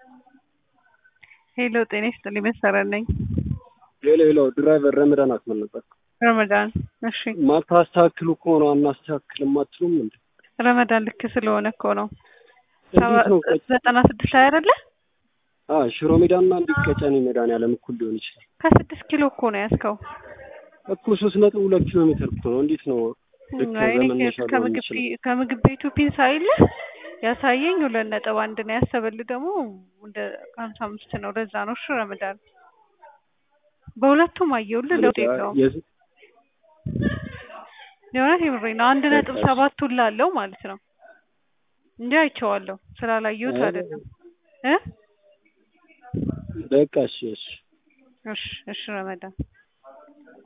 ሄሎ ጤና ይስጥልኝ መሰረት ነኝ። ሄሎ ሄሎ ድራይቨር ረመዳን አስመል ነበር። ረመዳን እሺ፣ ማታስተካክሉ ከሆነ አናስተካክልም አትሉም እንዴ? ረመዳን ልክ ስለሆነ እኮ ነው። እንዴት ነው? ዘጠና ስድስት ላይ አይደለ? አዎ ሽሮ ሜዳና እንዲህ ቀጨኔ መድኃኒዓለም እኩል ሊሆን ይችላል ከስድስት ኪሎ እኮ ነው ያዝከው። እኮ ሶስት ነጥብ ሁለት ኪሎ ሜትር እኮ ነው። እንዴት ነው ልክ አይ እኔ በመነሻ ሊሆን ከምግብ ይችላል? ቢ- ከምግብ ቤቱ ፒንሳ አይለ ያሳየኝ ሁለት ነጥብ አንድ ነው ያሰበልህ ደግሞ እንደ ሀምሳ አምስት ነው። ለዛ ነው እሺ ረመዳን በሁለቱም አየሁልህ ለውጥ የለውም። የዝ- የእውነት የምሬ ነው። አንድ ነጥብ ሰባት ሁላ አለው ማለት ነው እንጂ አይቼዋለሁ ስላላየሁት አይ፣ አይደለም እ በቃ እሺ እሺ እሺ እሺ ረመዳን